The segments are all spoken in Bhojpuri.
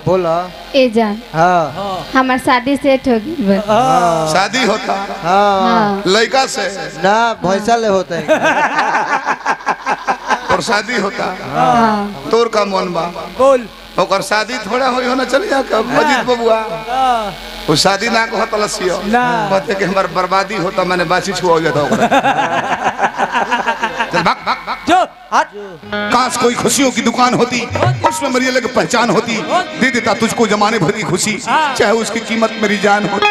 बोला ए जान हाँ हमार शादी सेट हो गई बस शादी होता हाँ हाँ लड़का से ना भैसा ले होता है और शादी होता हाँ तोर का मन बा बोल ओकर शादी थोड़ा होई हो ना चल जा के मजीद बबुआ हाँ, वो शादी ना को तलसियो ना। कहते कि हमार बर्बादी होता मैंने बासी छुआ हो जाता ओकरा चल भाग भाग भाग जो हट काश कोई खुशियों की दुकान होती उसमें मेरी अलग पहचान होती दे देता तुझको जमाने भर की खुशी चाहे उसकी कीमत मेरी जान हो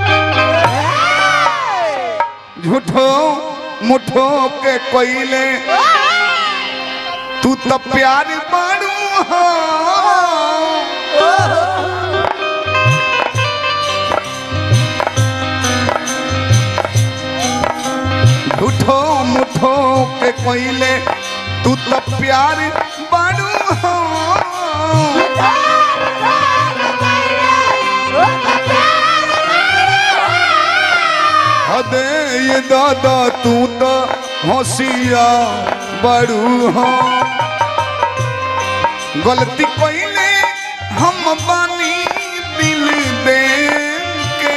झूठो मुठो के कोयले तू तो प्यार बाड़ू हो झूठो मुठो के कोयले तू तो प्यार बाड़ू हो अदे ये दादा तू तो होशिया बड़ू हो गलती कोइले हम बानी दिल दे के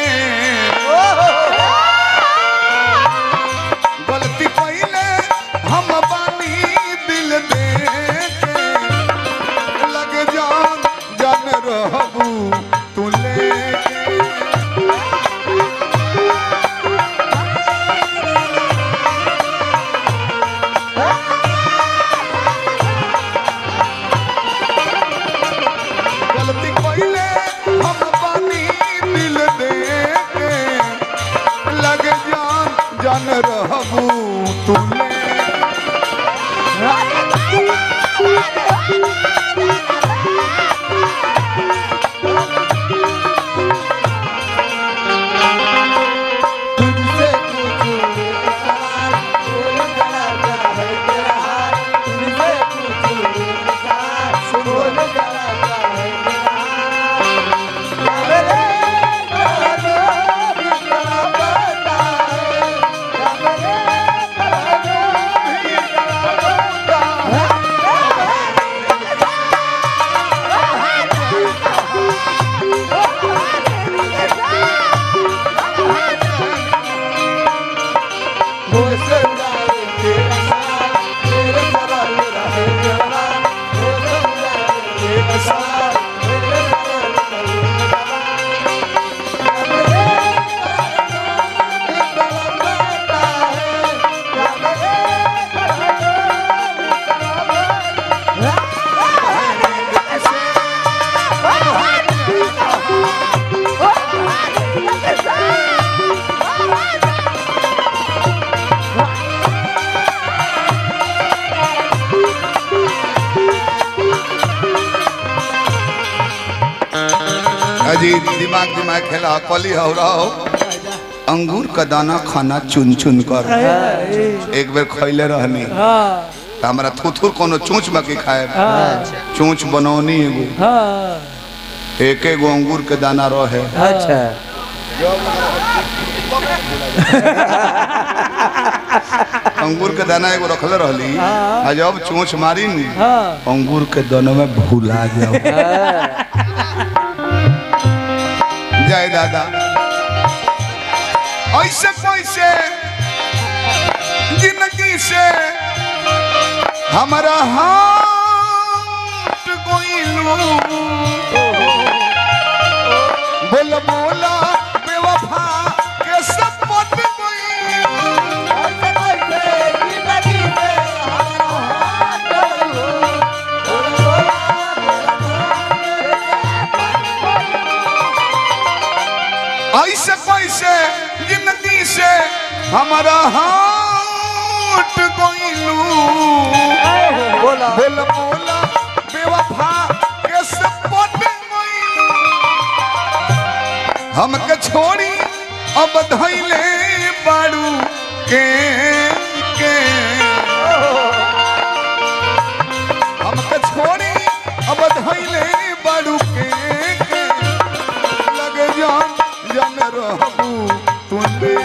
गलती कोइले हम बानी दिल दे के लग जान जान रहबू तू लेके गलती कोइले हम पानी दिल दे के लग जान जान रहबू तुले तुझसे कुछ इंतजार, बोल जरा जरा है तेरा हाल। तुझसे कुछ इंतजार, बोल जरा जरा है तेरा हाल। मेरे कदमों भी तेरा पता है, या मेरे कदमों भी तेरा पता है। मुझसे जाए तेरा साथ, तेरे सरल रहे तेरा हाल। मुझसे जाए तेरा साथ, तेरे सरल रहे तेरा हाल। मेरे कदमों भी तेरा पता है, या मेरे कदमों भी तेरा पता है। अजी दिमाग दिमाग खेला कली हो रहो अंगूर का दाना खाना चुन चुन कर एक बेर खैले रहनी हाँ त हमरा थुथुर कोनो चोंच बाकी खाए चोंच बनौनी एगो हाँ एक एगो अंगूर के दाना रहे अच्छा अंगूर के दाना एगो रखले रहली आ जब चोंच मारी नी हाँ अंगूर के दाना में भूला जाओ जय दादा ऐसे कैसे जिंदगी से हमारा हाथ गोइलू बोल बोला बेवफा के सपट गोइलू ऐसे कैसे जिंदगी से हमारा हाथ गोइलू बोला बोल बोला बेवफा के सपट गोइलू हमके छोड़ी अब धैले बाड़ू के के हमके छोड़ी अब धैले बाड़ू के के लग जान जन रहबू तुले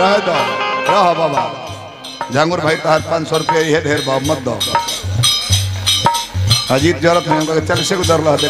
रह दो रह बाबा झांगुर भाई तहार पाँच सौ रुपया ये ढेर बाब मत दो अजीत जरूरत नहीं होगा चल से उधर ला दे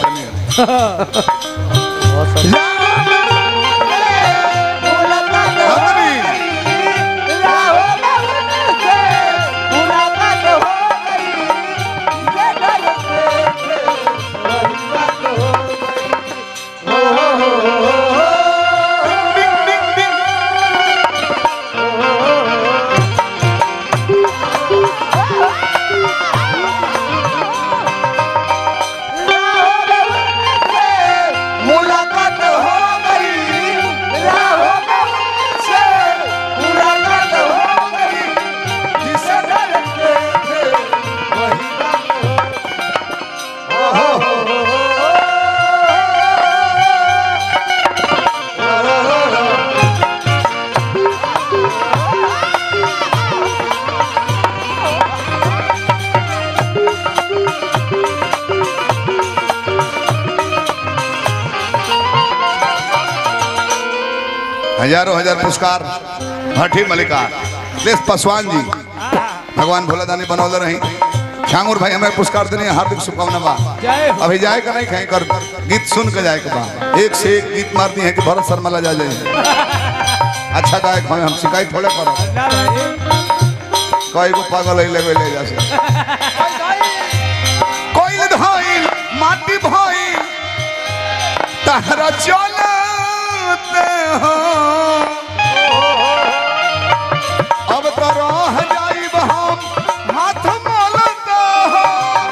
मुलाकात हो गई राहों से मुलाकात हो गई जिसे डरते थे वही हजारों हजार पुरस्कार भट्टी मलिकार प्लीज पासवान जी भगवान भोलादानी बनौले रही छांगुर भाई हमें पुरस्कार देने हार्दिक शुभकामना बा जय हो अभी जाए का नहीं कहीं कर गीत सुन के जाए के बा एक से एक गीत मारती है कि भरत शर्मा ला जा जाए अच्छा गायक हमें हम शिकायत थोड़े करो ना भाई कई को पागल है लेवे ले जा से कोई धाइल माटी भाई तारा चलते हो अब तो रह जाइब हम हाथ मलते हो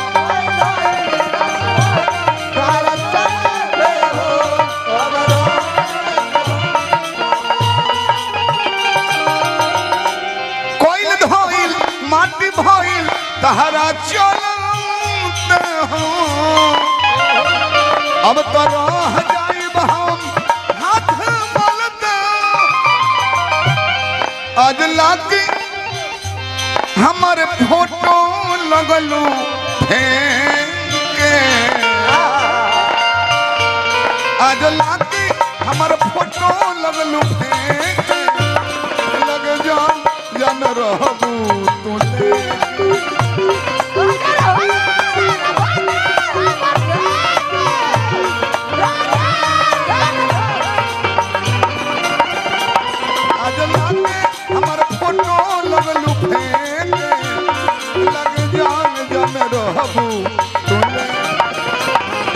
कोइल धोइल माटी भइल तहरा चलते हो अब तो रह जाइब हम हाथ मलते आज लागी हमारे फोटो लगलू फेंके आज लागी हमारे फोटो लगलू फेंके लग जान जन रहबू तू लेके। आज लागे हमर फोटो लगलू फेंके लग जान जन रहबू तू लेके।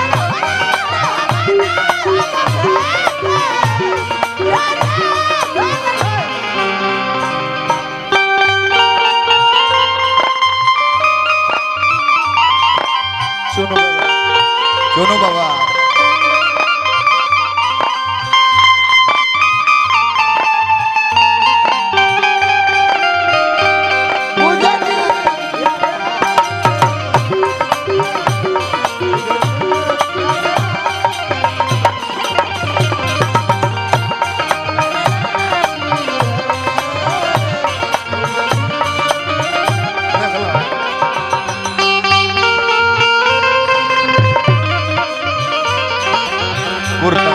सुनो बाबा सुनो बाबा कुर्ता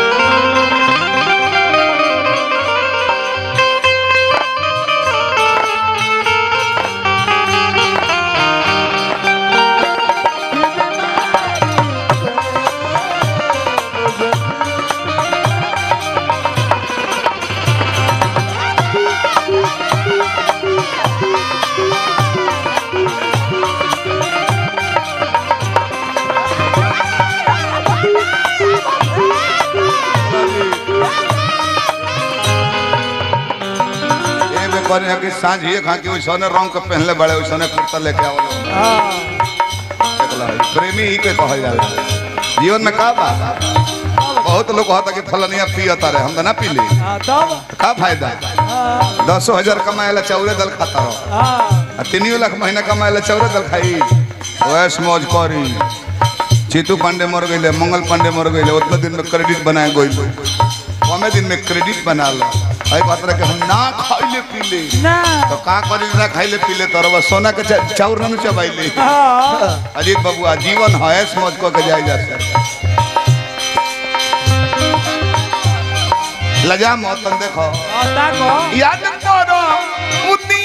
ए में कहने कि सांझ ये खा के ओइसने रंग के पहनले बड़े ओइसने कुर्ता लेके आवलो हाँ देखला है। प्रेमी ही के कहल जाला जीवन में का बा बहुत लोग कहता कि फलनिया पियता रहे हम तो ना पीली हाँ तब का फायदा हाँ दसो हजार कमाएला चौरे दल खाता रहो हाँ आ तीनियो लाख महीना कमाएला चौरे दल खाई वैस मौज करी चीतू पांडे मर गए मंगल पांडे मर गए उतना दिन में क्रेडिट बनाए गई कमे दिन में क्रेडिट बना लो अरे बात रहे कि हम ना खाइले पीले ना तो का करी ना खाइले पीले तो रवा सोना के चा- चाउर ना चबाइले हाँ अजीत बबुआ जीवन है ऐस मौज कऽ के जाए जाते लजा मत तन देखो आता को याद करो उदी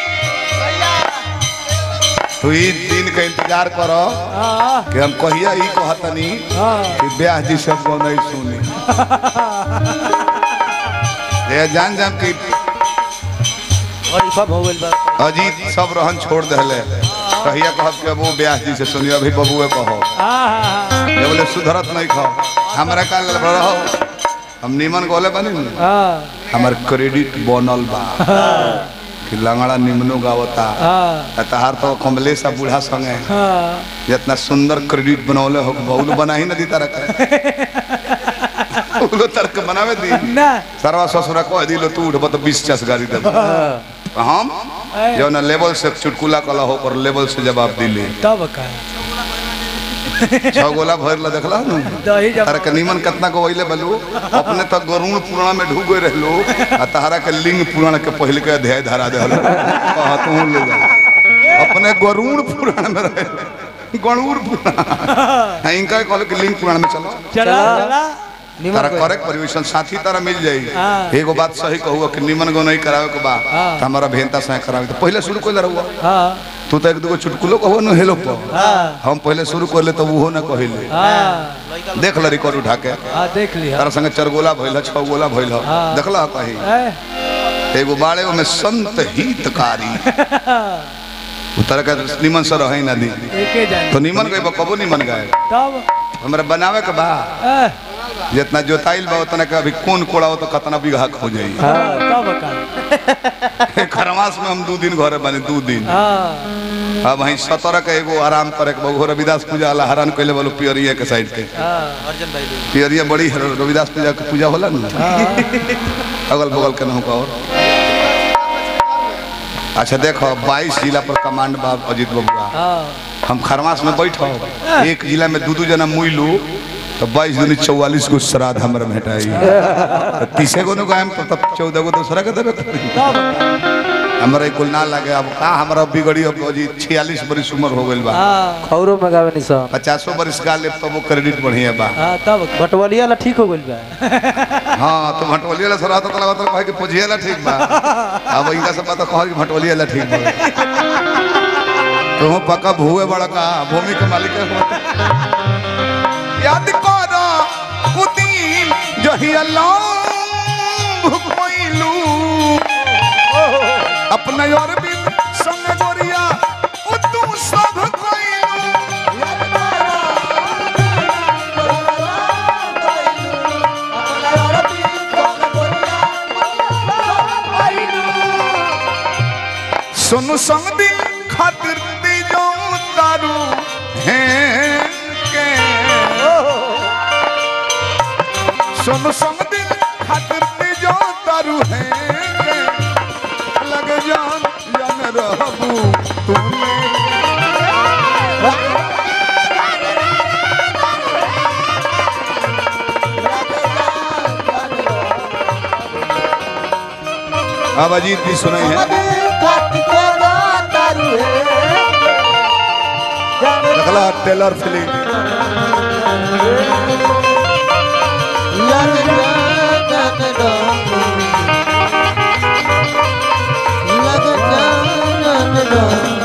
तू ई दिन का इंतजार करो हाँ कि हम कहिया ई कहतनी हाँ कि ब्याह जी सब को नहीं सुनी ये जान जान कि और सब हो गइल बा अजीत सब रहन छोड़ दहले कहिया कहब कि अब वो ब्याह जी से सुनियो अभी बबुए कहो हाँ ये बोले सुधरत नहीं खो हमरा का लल रहो हम नीमन गोले बनी न, हाँ हमर क्रेडिट बनल बा कि लंगड़ा निमनो गावता हाँ तहार तो कमलेश आ बूढ़ा संगे हाँ जितना सुंदर क्रेडिट बनौले हो बहुल बना ही न दी तारा उलो तर्क बनावे दी ना सरवा ससुरा कह दिलो तू उठब तो बीस चस गाड़ी दे हम जो ना लेवल से चुटकुला कला हो पर लेवल से जवाब दिली तब का छह गोला भर ला देखला नु दही जब तारा के नीमन कितना को वैले बलू अपने तक गरुण पुराण में ढूक गए रहलो आ तारा के लिंग पुराण के पहले के अध्याय धरा दे कहा तू ले जा अपने गरुण पुराण में रहे गणुर पुराण इनका कहल कि लिंग पुराण में चलो चला चला तारा करेक्ट परिवेशन साथी तारा मिल जाई हाँ। एगो बात सही कहूँ कि निमन गो नहीं करावे के बा हाँ। त हमारा भेंता से करावे तो पहले शुरू कोई रहुआ हाँ तू तो एक दूगो चुटकुलो कहो न हेलो पर हाँ हम पहले शुरू कर ले तो वो ना कहिले हाँ देख ल रिकॉर्ड उठा के हाँ देख लिया तारा संगे चार गोला भइल छह गोला भइल हाँ। देखला कही ए, एगो बाड़े में संत हितकारी उतर के निमन से रहे ना दी एके जान तो निमन गए कबो निमन गए तब हमरा बनावे के बा ए, जितना जोताइल बा उतना के अभी कौन कोड़ा हो तो कितना बीघा हो जाई हाँ तब का खरमास में हम दू दिन घरे बने दू दिन हाँ अब वहीं सत्रह के एगो आराम करे के बहु रविदास पूजा वाला हरान कैले बोलो पियरिया के साइड के हाँ अर्जन भाई लोग पियरिया बड़ी है, रविदास पूजा के पूजा होला ना अगल बगल के नहु का और अच्छा देखो 22 जिला पर कमांड बा अजीत बबुआ हाँ हम खरमास में बैठो एक जिला में दू दू जना मुइलू तो बाईस दूनी चौवालीस गो श्राद्ध हमरा भेटाई तो तीसे गो नु गायम तो तब चौदह गो दूसरा के देबे करी। तब का हमरा ई कुल ना लगे अब का हमरा बिगड़ी अब जी छियालीस बरिस उम्र हो गइल बा हाँ खौरो में गावे नहीं सब पचासो बरिस का ले तो वो क्रेडिट बढ़िया बा हाँ तब का बटवलिया ला ठीक हो गइल बा हाँ तो भटवलिया ला सराहत तो लगत कहे कि पुजिया ला ठीक बा अब इनका सब बात कह कि भटवलिया ला ठीक बा तुम पक्का भूए बड़ा का भूमि के मालिक है याद करो कुदीन जही अल्लाह कोइलू अपना और भी संग गोरिया ओ तू सब कोइलू सुनु संग दिल खातिर दीजो तारू हैं के सुनु संग दिल खातिर दीजो तारू हैं के लग जान जन रहबू तूने अब अजीत भी सुनाई है लगला टेलर फिल्म लग